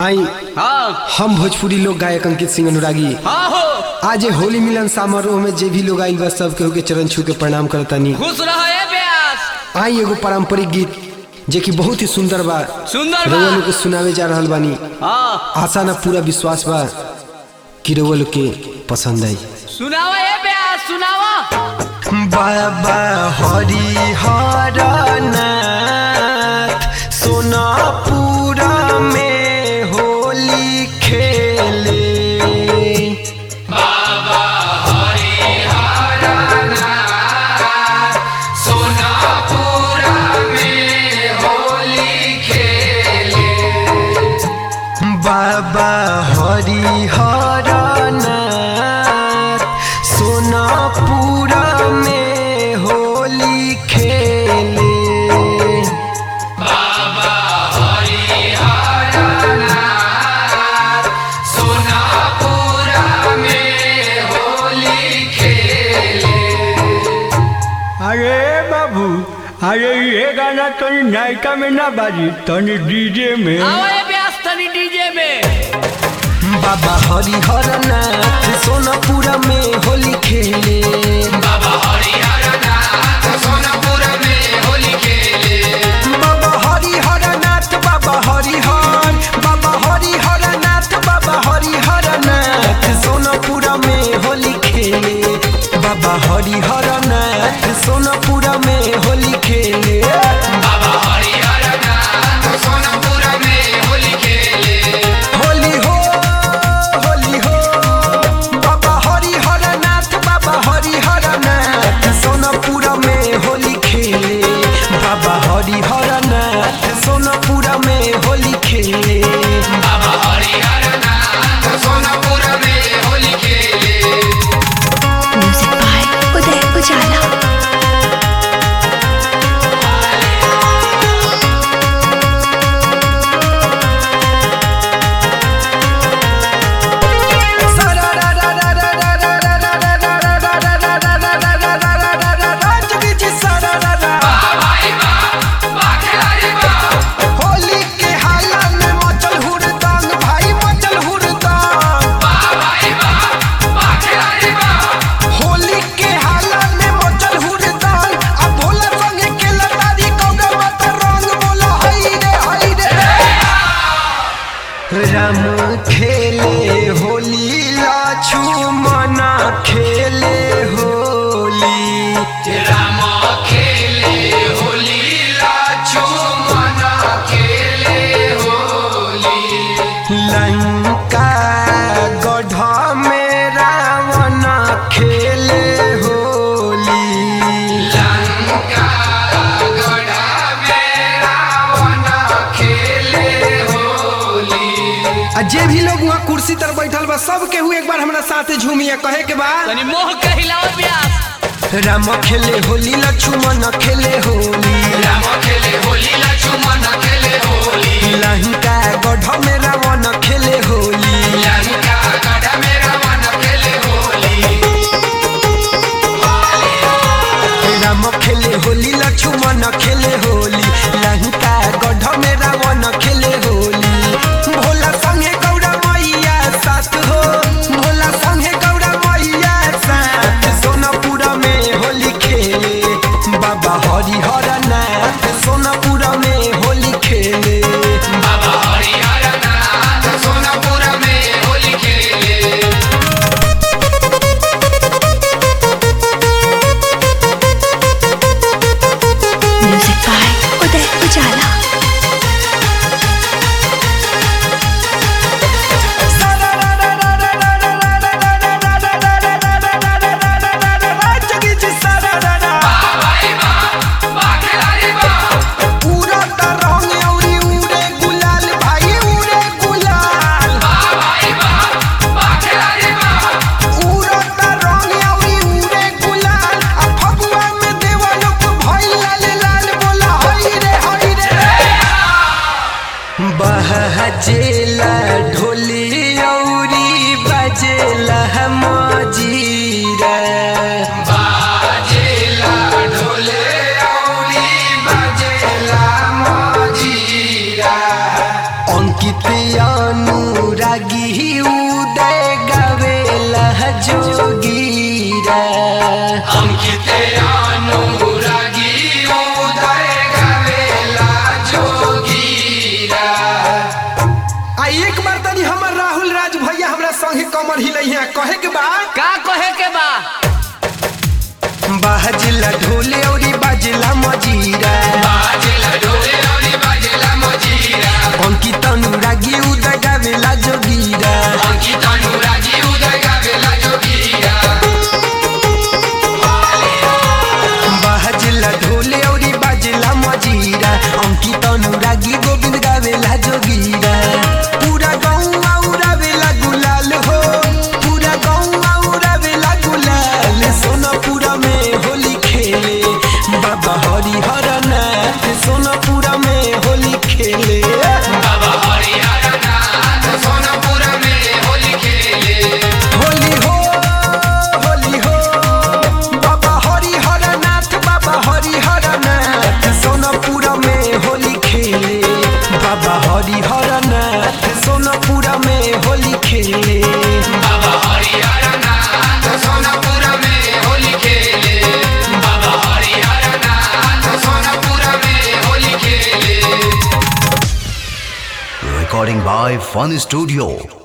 आई हाँ हम भोजपुरी लोक गायक अंकित सिंह अनुरागी हाँ हो आज ये होली मिलन समारोह में जे भी लोग आइल बा सब केहू के चरण छू के प्रणाम करतानी खुश रहे ब्यास आई एगो पारंपरिक गीत जे कि बहुत ही सुंदर बा सुंदर रउआ बा लोग के सुनावे जा रहल बानी हाँ आशा ना पूरा विश्वास बा कि रउआ लोग के पसंद आई सुनावा ए ब्यास सुनावा बाबा हरि हरनाथ सोनापुरा में होली खेले बाबा हरि हरनाथ सोनापुरा में होली खेले अरे बाबू अरे ये गाना तनी नायका में ना बाजी तनी डीजे में आवा ए ब्यास तनी डीजे में बाबा हरि हरनाथ सोनापुरा में होली खेले बाबा हरि हरनाथ बाबा हरि हर बाबा हरि हरनाथ बाबा हरि हरनाथ सोनापुरा में होली खेले बाबा हरि हरनाथ सोनापुरा में होली खेले होली हो होली हो बाबा हरि हरनाथ बाबा हरि हरनाथ सोनापुरा में होली खेले बाबा हरि हरनाथ सोनापुरा में होली खेले म्यूजिक बाय उदय उजाला होली के हाला में मचल हुड़दंग भाई मचल हुड़दंग होली के हाला में मचल हुड़दंग अब भोला संगे के लतारी कौगा मत रंग बोला हई रे हई रे राम खेले होली लाछू मना खेले होली लंका गढ़ में रावण खेले होली आ जे भी लोग वहाँ कुर्सी तर बैठल बा सब केहू एक बार हमरा साथे झूमिया कहे के बा तनी मोह के हिलाओ ब्यास राम खेले होली लक्ष्मण खेले होली लंका गढ़ में रावण खेले होली राम खेले होली लक्ष्मण खेले होली लंका गढ़ में रावण खेले होली भोला संगे गौरा मैया साथ हो भोला संगे गौरा मैया साथ सोनापुरा में होली खेले बाबा हरि हरनाथ सोनापुरा में होली खेले म्यूजिक बाय उदय उजाला उड़ता रंग अउरी उड़े गुलाल भाई उड़े गुलाल उड़ता रंग अउरी उड़े गुलाल आ फगुआ में देवा लोग भइल लाल लाल बोला हई रे हई रे बहजेला ढोली अउरी बजेला मजीरा अंकित अनुरागी उदय गावेला जोगीरा आ एक बार तनी हमर राहुल राज भैया हमरा संगे कमर हिलैया कहे के बा का कहे के बा बाजला ढोले औरी बाजला मजीरा अंकित अनुरागी उदय गावेला जोगीरा बाजला ढोले औरी बाजला मजीरा अंकित अनुरागी गोविंद गावेला जोगीरा पूरा गाँव उड़ावेला गुलाल हो पूरा गाँव उड़ावेला गुलाल सोनापुरा में होली खेले बाबा हरिहर नाथ सोनापुरा में होली खेले होली हो होली हो बाबा हरिहर नाथ बाबा हरिहर नाथ सोनापुरा में होली खेले बाबा हरिहर नाथ सोनापुरा में होली खेले Recording by Fun Studio.